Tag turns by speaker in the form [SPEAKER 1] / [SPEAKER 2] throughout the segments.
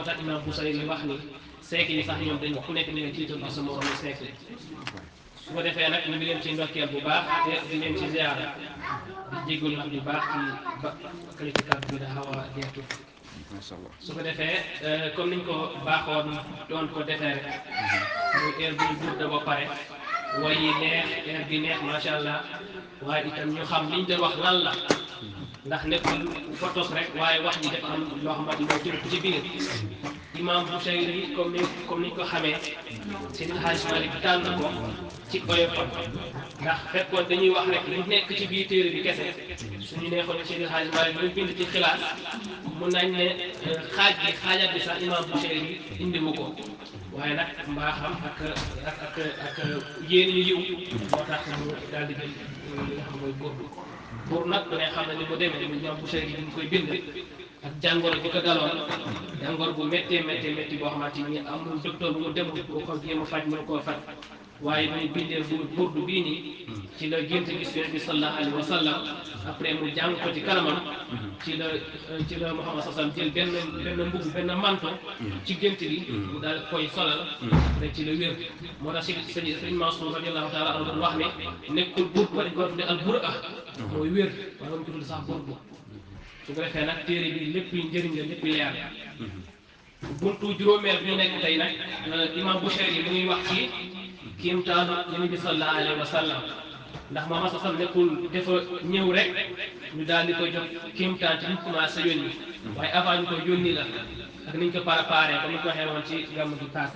[SPEAKER 1] moo tax imam Busayri yi wax ni siècle yi sax ñoom dañ ku nekk ni leen tiital ak sa moromu siècle su ko defee nag ñu ngi leen ci ndokkeel bu baax te di leen ci ziara di jéggul nag bu baax ci ba qualité kàddu bi da xaw a jeextu
[SPEAKER 2] macha allah
[SPEAKER 1] su ko defee comme niñ ko baaxoon doon ko defee rek muy heure bu ñu gudda ba pare way yi neex heure bi neex macha allah waaye itam ñu xam liñ doon wax lan la ndax nekkul photos rek waaye wax ji dafa am loo xamante ni moo tënk ci biir imam Busayri comme ni comme niñ ko xamee Seydi Hadji Malick tànn ko ci oyofam ndax fekkoon dañuy wax rek lu nekk ci biir téere bi kese suñu neexoon ne Seydi Hadji Malick ñu bind ci xilaas mun nañ ne xaaj bi xaajat bi sax imam Busayri indiwu ko waaye nag mbaaxam ak ak ak ak yéen ñu yiw moo tax mu daal di jël li nga xam mooy góor pour nag ku ne xam ne ni mu demee mu imam Busayri bi ñu koy bind ak jàngoro bi ko daloon jàngoro bu méttee méttee métti boo xamante ni amul docteur bu mu demul bu ko jéem a faj mënu koo faj waaye muy bindee bu burdu bii nii ci la gént gis yonent bi sallallahu alayhi wa sallam après mu jàng ko ci kanamam ci la ci la Muhammad sallam jël benn benn mbubb benn manto ci gént gi mu daal koy solal rek ci la wér moo tax si sëñ sëñ Mansour radiyallahu taala anhu doon wax ne nekkul bur ba dañ ko tudde al bur ah mooy wér waaye wañ ko tudde sax burdu su ko defee nag téere bi lépp njëriñ la lépp leer buntu juróomeel bi ñu nekk tey nag imam Busayri mu ngi wax ci kiimtaanu yonent bi sallallahu alayhi wa sallam ndax moom sa sam nekkul dafa ñëw rek ñu daal di koy jox kiimtaan ci ñu commencé yónni waaye avant ñu koy yónni la ak niñ ko préparé comme ni ko waxee woon ci gàmm gi passé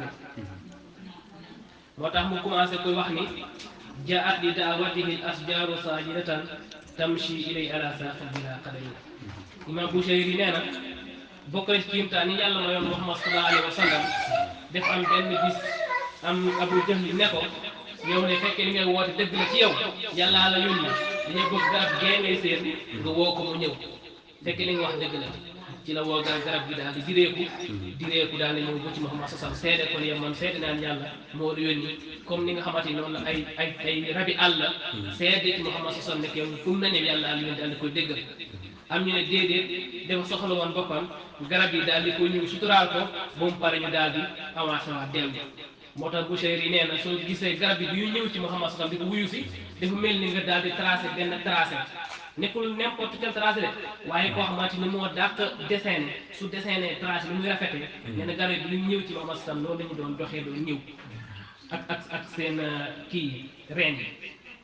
[SPEAKER 1] moo tax mu commencé koy wax ni jaat li daawatihi al asjaaru saajidatan tamshi ilay ala saaqin bila qadami imam Busayri nee na bokk na ci kiimtaan yi yàlla mayoon Muhammad sallallahu alayhi wa sallam def am benn bis am Abu Jahl ne ko yow ne fekkee li ngay woote dëgg la ci yow yàllaa la yónni dañuy bëgg garab gee ngay seen nga woo ko mu ñëw fekkee li nga wax dëgg la ci la woo garab garab gi daal di direeku direeku daal di ñëw ba ci Muhammad sallallahu alayhi wa sallam seede ko ne yow man seede naan yàlla moo la yónni comme ni nga xamante ni noonu la ay ay ay rabi àll seede ci Muhammad sallallahu alayhi wa sallam nekk yow fu mu na ñëw yàlla la yónni daal di koy déggal am ñu ne déedéet dafa soxla woon boppam garab yi daal di ko ñëw suturaal ko ba mu pare ñu daal di avancé waat dellu moo tax Busayri nee na soo gisee garab yi yu ñëw ci Muhammad sallam di ko wuyu si dafa mel ni nga daal di tracé benn tracé nekkul n'importe quel tracé de waaye koo xamante ni moo dàq dessiné su dessiné tracé lu muy rafetee nee na garab yi lu ñëw ci Muhammad sallam loolu la ñu doon doxee doon ñëw ak ak ak seen kii reen yi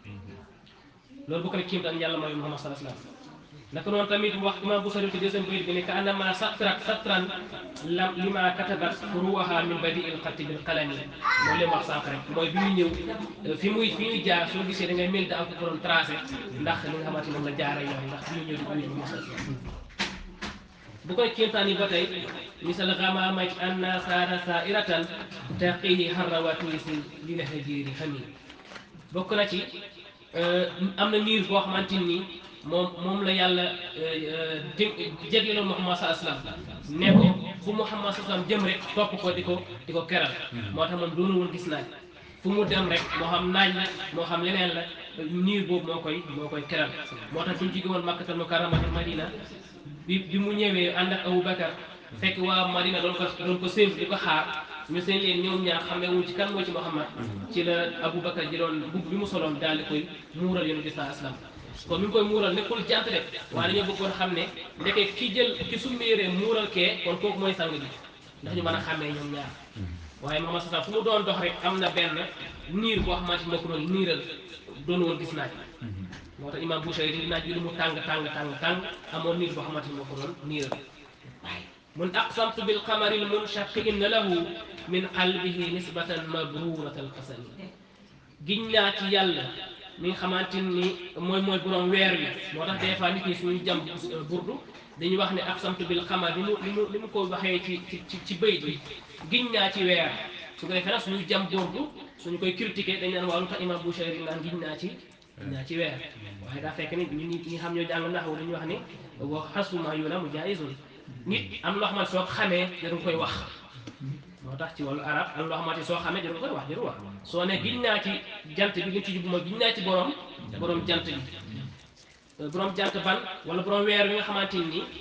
[SPEAKER 1] loolu bokk na kiim daan yàlla mooy Muhammad sallallahu alayhi wa sallam naka noonu tamit wax imam Busayri ci deuxième bayit bi ne ka annama satrat satran lam lima katabat ruwaha min badi il xatti bil qalami mooy leen wax sànq rek mooy bi muy ñëw fi muy fi ñuy jaar soo gisee da ngay mel da am ko ko doon tracé ndax li nga xamante ni moom la jaara yoon ndax bi ñu ñëw di ko yëngu mos bu koy kéemtaan yi ba tey misal gamamati anna saara sairatan taqihi harra tuisi li la hajiri xami bokk na ci am na niir boo xamante ni moom moom la yàlla dé jégloon Muhammad saa aslam ne ko fu Muhammad saa aslam jëm rek topp ko di ko di ko keral moo tax moom doonu woon gis naaj fu mu dem rek moo xam naaj la moo xam leneen la niir boobu moo koy moo koy keral moo tax bu ñu jóge woon Makkatal Mukarramati Madina bi bi mu ñëwee ànd ak Abu Bakar fekk waa Madina doon ko doon ko séentu di ko xaar ñu seen leen ñoom ñaar xam ne wuñ ci kan moo ci Muhammad ci la Abu Bakar jëloon mbubb bi mu soloon daal di koy muural yonent bi saa aslam kon mi ngi koy muural nekkul jant de waaye dañoo bëggoon xam ne ndeke ki jël ki summi yére muural kee kon kooku mooy sang bi ndax ñu mën a xàmmee ñoom ñaar waaye Muhammad sallam fu mu doon dox rek am na benn niir boo xamante moo ko doon niiral doon woon gis naaj moo tax imam Busayri di naaj bi lu mu tàng tàng tàng tàng amoon niir boo xamante moo ko doon niiral mun aqsamtu bil qamari l munshaqi inna lahu min qalbihi nisbatan mabrurat al qasami giñ naa ci yàlla mi nga xamante ni mooy mooy borom weer wi moo tax des fois nit ñi suñu jam burdu dañuy wax ne aqsamtu bil qamar li mu li mu li mu ko waxee ci ci ci bayt bi giñ naa ci weer su ko defee nag suñu jam burdu suñu koy critiquer dañ naan waaw lu tax imam Busayri naan giñ naa ci giñ naa ci weer waaye daa fekk ni ñun ñi ñi xam ñoo jàng naxwu dañuy wax ni wa xasuma yu la mu jaayizun nit am loo xamante soo xamee dañ koy wax moo tax ci wàllu arab am loo xamante soo xamee dañ koy wax jarul wax soo ne giñ naa ci jant bi liñ ci jubbu mooy giñ naa ci borom borom jant bi borom jant ban wala borom weer bi nga xamante ni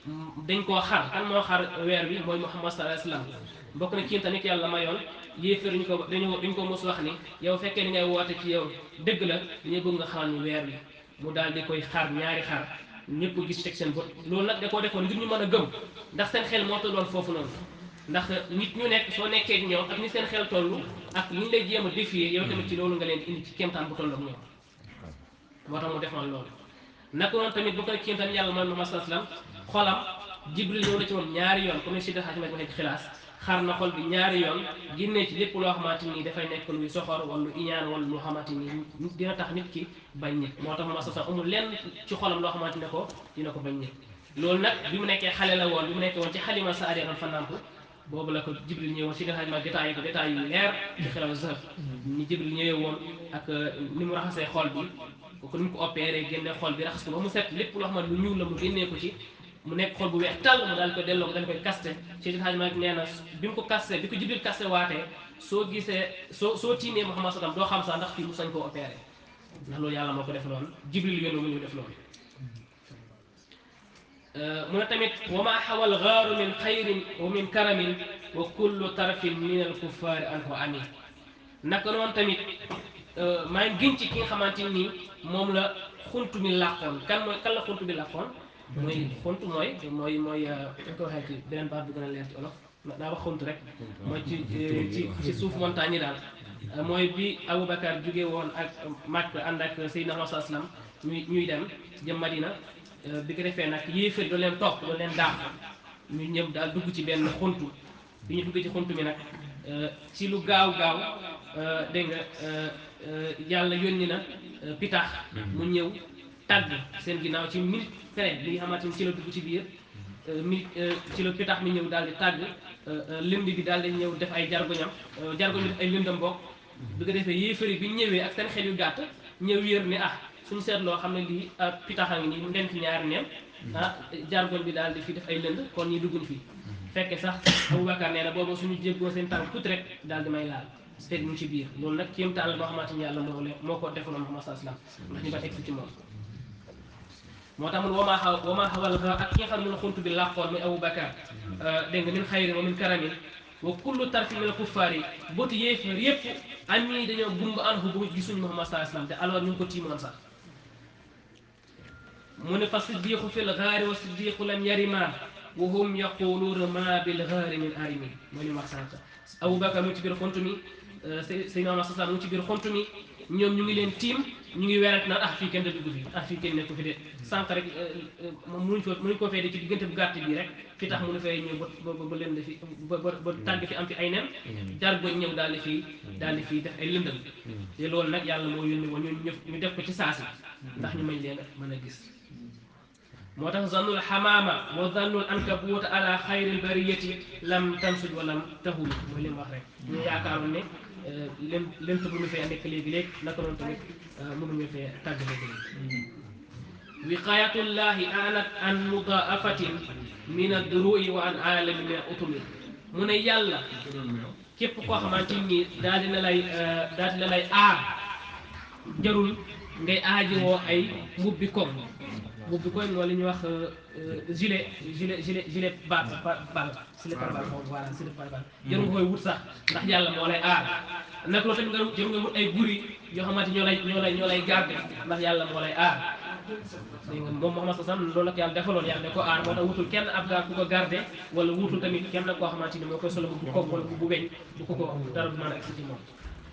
[SPEAKER 1] dañ koo xar kan moo xar weer bi mooy Muhammad sallallahu alayhi wasallam bokk na kiim tamit yàlla mayoon yéeféer ñu ko dañu dañ ko mos wax ni yow fekkee li ngay woote ci yow dëgg la dañuy bëgg nga xamal ñu weer bi mu daal di koy xar ñaari xar ñëpp gis teg seen bët loolu nag da koo defoon ngir ñu mën a gëm ndax seen xel moo tolloon foofu noonu ndax nit ñu nekk soo nekkee ak ñoom ak ni seen xel toll ak ni ñu lay jéem a défier yow tamit ci loolu nga leen indi ci kéemtaan bu toll ak ñoom moo tax mu defoon loolu naka noonu tamit bu ko kéemtaan yàlla mooy Muhammad sallallahu alayhi wasallam xolam Jibril ñëw na ci moom ñaari yoon comme ni si daxaaj ma waxee ci xilaas xar na xol bi ñaari yoon génnee ci lépp loo xamante ni dafay nekk luy soxor wala lu iñaan wala loo xamante ni dina tax nit ki bañ nit moo tax Muhammad sallallahu alayhi wasallam amul lenn ci xolam loo xamante ne ko dina ko bañ nit loolu nag bi mu nekkee xale la woon bi mu nekkee woon ci xalima sa adeeran fa namp boobu la ko Jibril ñëwoon si daxaaj ma détaillé ko détails yu leer ci xilaw zahab ni Jibril ñëwee woon ak ni mu raxasee xol bi ko ni mu ko opéré génne xol bi raxas ko ba mu set lépp loo xamante lu ñuul la mu génnee ko ci mu nekk xol bu weex tàll mu daal ko delloo ko daal koy kaste Seydil Hadji Malick nee na bi mu ko kaste bi ko Jibril kaste waatee soo gisee soo soo tiimee Muhammad sallam doo xam sax ndax fii mu sañ koo opéré ndax loolu yàlla moo ko def loolu Jibril yónni mu ñu def loolu mu ne tamit wa ma xawal gaaru min xayrin wa min karamin wa kullu tarfin min al kuffaari anhu amin naka noonu tamit maa ngi gën ci ki nga xamante nii moom la xuntu mi làqoon kan mooy kan la xuntu mi làqoon mooy xuntu mooy mooy mooy dañ ko waxee ci beneen baat bu gën a leer ci olof naa wax xuntu rek mooy ci ci ci suuf montagne yi daal mooy bi Aboubacar jóge woon ak Makka ànd ak Seydina Muhammad sallallahu alayhi wasallam ñuy ñuy dem jëm Madina bi ko defee nag yéefar doon leen topp doon leen daax ñu ñëpp daal dugg ci benn xuntu bi ñu dugg ci xuntu mi nag ci lu gaaw gaaw dégg nga yàlla yónni na pitax mu ñëw tàgg seen ginnaaw ci minute près bi nga xamante ni ci la dugg ci biir minute ci la pitax mi ñëw daal di tàgg lënd bi daal di ñëw def ay jargoñam jargoñ bi def ay lëndam bokk bi ko defee yéefari bi ñëwee ak seen xel yu gàtt ñëw yër ni ah suñu seetloo xam ne lii pitax a ngi nii mu den fi ñaari neen ah jargoñ bi daal di fi def ay lënd kon ñi dugguñ fi fekke sax Aboubacar nee na boobu suñu jéggoo seen tànk tuuti rek daal di may laal fekk mu ci biir loolu nag kéemtaan la boo xamante ni yàlla moo leen moo ko defaloon Muhammad sallallahu alayhi wasallam ndax ñu ba egsi ci moom moo tax mun wamaa xaw wamaa xawal xa ak ki nga xam ne xuntu bi làqoon muy Aboubacar dégg nga min xayrin wa min karamin wa kullu tarfi min al kuffaar yi bëtu yéefar yépp am ñii dañoo gumba an bu gisuñu Muhammad sallallahu alayhi wasallam te alors ñu ngi ko tiimoon sax mu ne fa siddiqu fi l gaari wa siddiqu lam yarima wa hum yaquluuna ma bil gaari min arimi mooy li mu wax sànq Aboubacar mu ngi ci biir xuntu mi Seydina Muhammad sallallahu alayhi wasallam mu ngi ci biir xuntu mi ñoom ñu ngi leen tiim ñu ngi werante naan ah fii kenn da dugg fi ah fii kenn nekku fi de sànq rek moom mënuñ ko mënuñ koo fee de ci diggante bu gàtt bii rek fi tax mënu fee ñëw ba ba ba lënd fi ba ba ba tàgg fi am fi ay nen jar ba ñëw daal di fii daal di fii def ay lëndëm te loolu nag yàlla moo yónni woon ñu ñu def ko ci saasi ndax ñu mañ leen mën a gis moo tax zannul xamaama wa zannul ankabuut ala xayril bariyati lam tansuj wa lam tahul mooy li mu wax rek ñu yaakaaroon ne leen lent mënu fee nekk léegi-léegi naka noonu tamit mënuñu fee tàgg léegi-léegi wiqayatullahi anat an mudaafatin min adduru'i wa an alami min utumi mu ne yàlla képp koo xamante ni daal dina lay daal dina lay aar jarul ngay aajowoo ay mbubbi koŋ mbubbi koŋ mooy li ñuy wax gilet gilet gilet gilet bal bal gilet par bal moom voilà gilet par bal jarul nga koy wut sax ndax yàlla moo lay aar nag loolu tamit nga jarul nga wut ay guri yoo xamante ñoo lay ñoo lay ñoo lay garde ndax yàlla moo lay aar dégg nga moom Muhammad sallallahu alayhi wasallam loolu la ko yàlla defaloon yàlla da ko aar moo tax wutul kenn ab gaa ku ko garde wala wutul tamit kenn koo xamante ni moo koy solo bu koog wala bu weñ bu ko ko dara du mën a egsi ci moom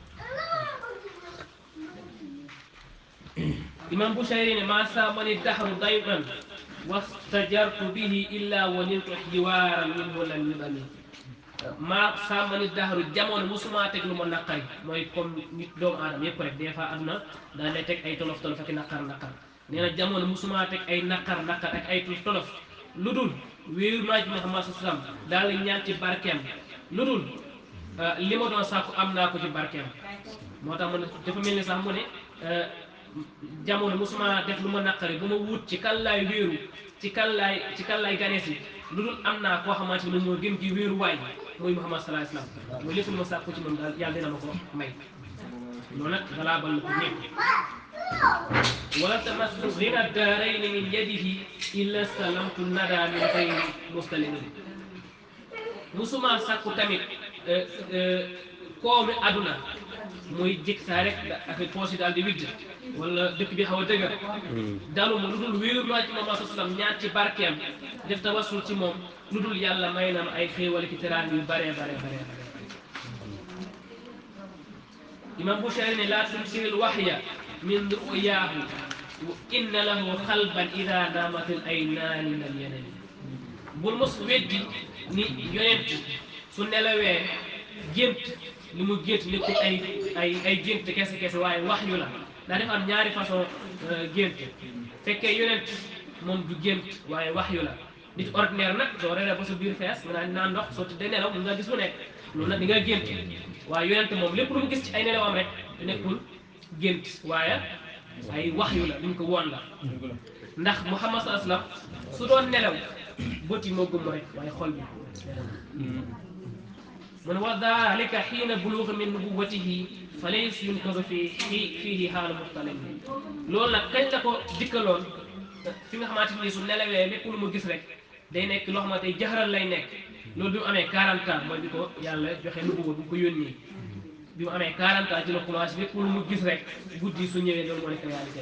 [SPEAKER 1] imam Bushayri ne ma saamani dahru dayman wastajartu bihi illa wa niltu jiwaaran minhu lam yudami maa saamani dahru jamono musuma teg lu ma naqari mooy comme nit doomu aadama yépp rek des fois aduna daa lay teg ay tolof tolof ak naqar naqar nee na jamono musuma teg ay naqar naqar ak ay tolof tolof lu dul wéeru naa ci Muhammad sallam daal la ñaan ci barkeem lu dul li ma doon sàkku am naa ko ci barkeem moo tax mu ne dafa mel ni sax mu ne jamono musuma def lu ma naqari bu ma wut ci kan laay wéeru ci kan laay ci kan laay ganees yi lu dul am naa koo xamante ne moo gën ci wéeru waay mooy Muhammad sallallahu alayhi wasallam mooy lépp lu ma sàkku ci moom daal yàlla dina ma ko may loolu nag valable la pour ñëpp wala tamassu ghina daarayni min yadihi illa stalamtu nada min xayri mustalimin musuma sakku tamit koomi aduna muy jik saa rek affaire poche yi daal di widd wala dëkk bi xaw a dëgër dalu ma lu dul wéeru loo ci moom saa sallam ñaan ci barkeem def tawassul ci moom lu dul yàlla may na ma ay xéewal ki teraan yu bare bare bare bare imam Bushayri ne laa tumsiril waxya min ru'yaahu wa inna lahu xalban ida naamatil aynaani min al yeneen bul mos weddi ni yonent su nelawee gént li mu gént nekkul ay ay ay gént kese kese waaye wax yu la ndax dafa am ñaari façon gént fekkee yonent moom du gént waaye wax yu la nit ordinaire nag soo reeree ba sa biir fees nga naan naan ndox soo tëddee nelaw mun nga gis lu nekk loolu nag di nga gént waaye yonent moom lépp lu mu gis ci ay nelawam rek nekkul gént waaye ay wax yu la luñ ko woon la ndax Muhammad sallallahu alayhi wasallam su doon nelaw bët yi moo gëmm rek waaye xol bi mu ne wa dalika xiina buluuga min nubuwatihi fa laysa yunkasu fi fii fiihi xaalu muxtalin loolu nag kañ la ko dikkaloon fi nga xamante ni su nelawee lépp lu mu gis rek day nekk loo xamante ni jaxaral lay nekk loolu bi mu amee 40 ans mooy bi ko yàlla joxe nubuwa bi mu ko yónnee bi mu amee 40 ans ci la commencé lépp lu mu gis rek guddi su ñëwee loolu moo nekk réalité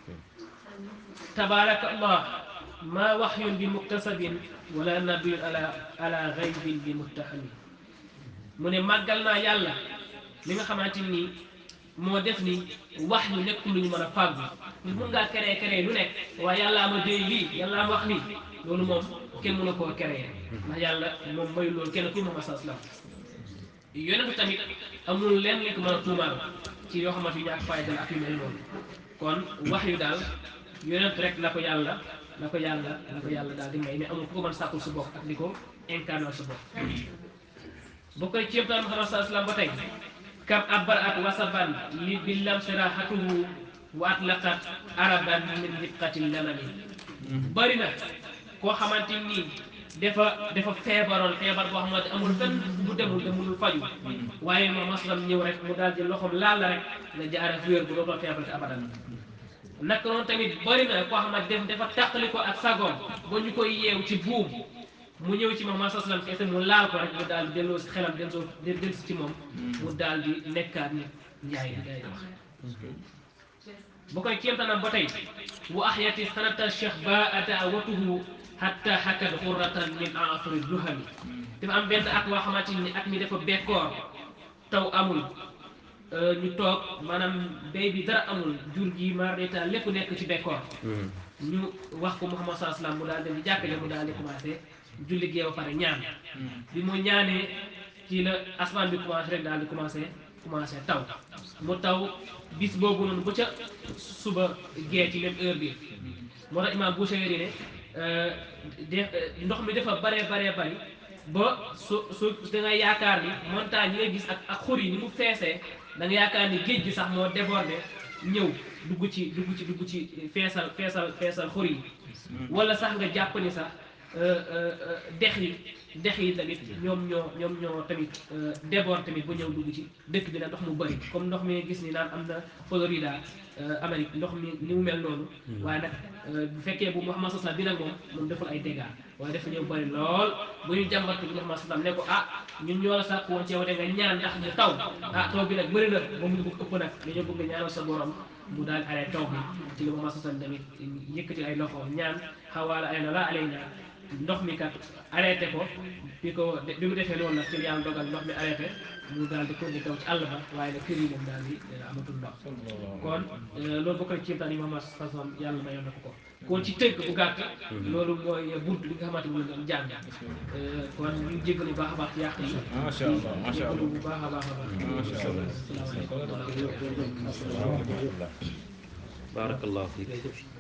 [SPEAKER 1] tabaraka allah ma waxyun bi muktasabin wala nabiyun ala ala gaybin bi muttahamin mu ne màggal naa yàlla li nga xamante ni moo def ni wax yu nekkul lu ñu mën a fàggu mun ngaa créé créé lu nekk waaye yàllaa ma déy lii yàllaa ma wax lii loolu moom kenn mënu koo créé ndax yàlla moom mayu loolu kenn ku Muhammad sallallahu alayhi wasallam yonentu tamit amul lenn li ko mën a tuumaal ci yoo xamante yu ñàkk fayda la ak yu mel noonu kon wax yu daal yonent rek la ko yàlla la ko yàlla la ko yàlla daal di may mais amul ku ko mën sàkkul si bopp ak di ko incarnal si bopp boo koy ceebtaan Muhammad sallallahu alayhi wasallam ba tey kam abbar at wasaban li billam sirahatuhu wa atlaqat araban min dibqatil lamami bari na koo xamante nii dafa dafa feebaroon feebar boo xamante amul fenn bu demul te mënul faju waaye moom masalam ñëw rek mu daal di loxoom laal la rek nga jaare wér bu dootoo feebar te abadan naka noonu tamit bari na koo xamante def dafa tàqali ko ak sagoom ba ñu koy yeew ci buum mu ñëw ci moom masalam sallam kese mu laal ko rek mu daal di delloo si xelam del soo del si ci moom mu daal di nekkaat ni njaay di gay di wax bu koy kéemtanam ba tey wa ahyati sanata cheikh ba adawatuhu hatta hakat xurratan min afri duhami dafa am benn at boo xamante ni at mi dafa bekkoor taw amul ñu toog maanaam béy bi dara amul jur gi maar deta lépp nekk ci bekkoor ñu wax ko Muhammad sallallahu alayhi wasallam mu daal dem di jàkkale mu daal di commencé julli gee ba pare ñaan bi mu ñaanee ci la asmaan bi commencé rek daal di commencé commencé taw mu taw bis boobu noonu ba ca suba gee ci même heure bi moo tax imaam Bushayri ne de ndox mi dafa baree baree bari ba su su da nga yaakaar ni montagne yi nga gis ak ak xur yi ni mu feesee da nga yaakaar ni géej gi sax moo débordé ñëw dugg ci dugg ci dugg ci feesal feesal feesal xur yi wala sax nga jàpp ni sax dex yi dex yi tamit ñoom ñoo ñoom ñoo tamit déborde tamit ba ñëw dugg ci dëkk bi na ndox mu bëri comme ndox mi gis ni naan am na Florida Amérique ndox mi ni mu mel noonu waaye nag bu fekkee bu Muhammad sallam bi nag moom moom deful ay dégâts waaye dafa ñëw bëri lool bu ñu jàmbat bi Muhammad sallam ne ko ah ñun ñoo la sàkk woon ci yow de nga ñaan ndax mu taw ah taw bi nag bëri na ba mu bëgg ëpp nag dañoo bëgg nga ñaanal sa borom mu daal di arrêté taw bi ci la Muhammad sallam tamit yëkkati ay loxo ñaan xawaala ay na laa alay naa ndox mi kat arrêté ko bi ko bi mu defee loolu nag ci yàlla dogal ndox mi arrêté mu daal di continuer taw ci àll ba waaye nag kër yi moom daal di amatul ndox kon loolu bokk na ci yëmtaan yi Muhammad sallam yàlla mayoon na ko ko kon ci tënk bu gàtt loolu mooy bunt li nga xamante ni doon jàng kon ñu jéggalu bu baax a baax ci yàq yi
[SPEAKER 2] macha allah macha allah
[SPEAKER 1] bu baax a baax a baax
[SPEAKER 2] macha allah
[SPEAKER 1] salaamaaleykum
[SPEAKER 3] barakallahu fiik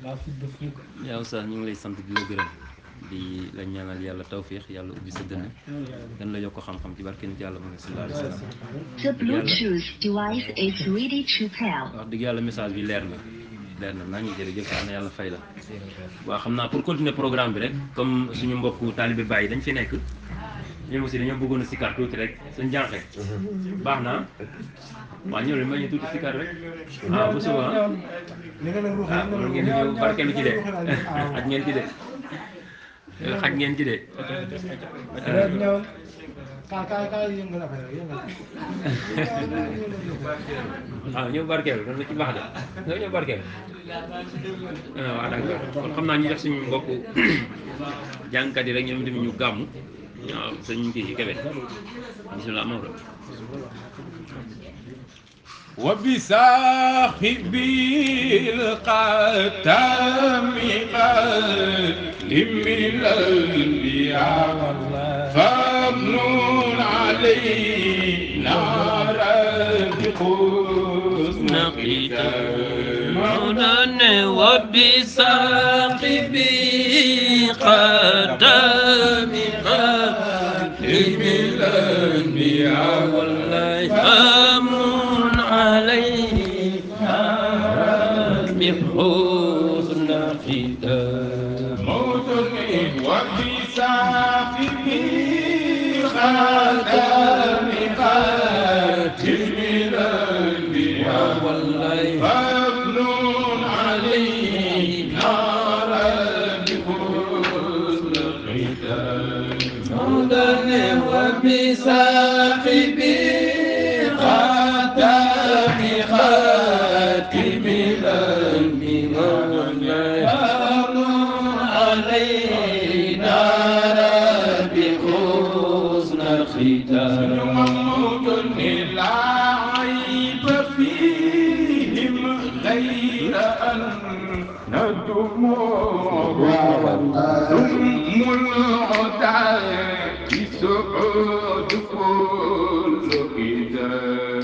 [SPEAKER 3] yaa oustaz ñu ngi lay sant di la gërëm di la ñaanal yàlla tawfiix yàlla ubbi sa dënn gën la yokk xam-xam ci barke nit yàlla Muhammad sallallahu alayhi wa sallam
[SPEAKER 4] The Bluetooth device is ready to pair.
[SPEAKER 3] wax dëgg yàlla message bi leer na leer na naa ngi jërëjëf yal na yàlla fay la waaw xam naa pour continuer programme bi rek comme suñu mbokku taalibe Baye dañ fi nekk ñoom aussi dañoo bëggoon a sikar tuuti rek suñ jànqee baax na waaw ñëw leen ma ñu tuuti sikar rek waaw bu suba ah ah loolu ngeen di ñëw barkeelu ci de xaj ngeen ci de xaj ngeen ci de
[SPEAKER 2] kaay kaay kaay yëngal affaire yëngal
[SPEAKER 3] waaw ñëw barkeelu loolu ci baax de nga ñëw barkeelu waaw d'accord kon xam naa ñu def suñu mbokk jàngkat yi rek ñoom tamit ñu gàmm waaw sëñ kii Kébé bisimilah Maodo
[SPEAKER 5] وبصاحب القتام قد من الانبياء فامنون علينا بحسن
[SPEAKER 3] مولانا وبصاحبي قدام
[SPEAKER 5] خاتم الانبياء
[SPEAKER 3] والله أمن عليه بحسن ختام
[SPEAKER 5] موت وبصاحب خاتم خاتم الانبياء
[SPEAKER 3] والله
[SPEAKER 5] فامنون علينا بحسن الختام
[SPEAKER 3] مولانا وبصاحبي
[SPEAKER 5] خاتم خاتم الانبياء فامنون علينا
[SPEAKER 3] بحسن ختام
[SPEAKER 5] محمود لا عيب فيهم غير أن الدموع ثم العدا بسعود كل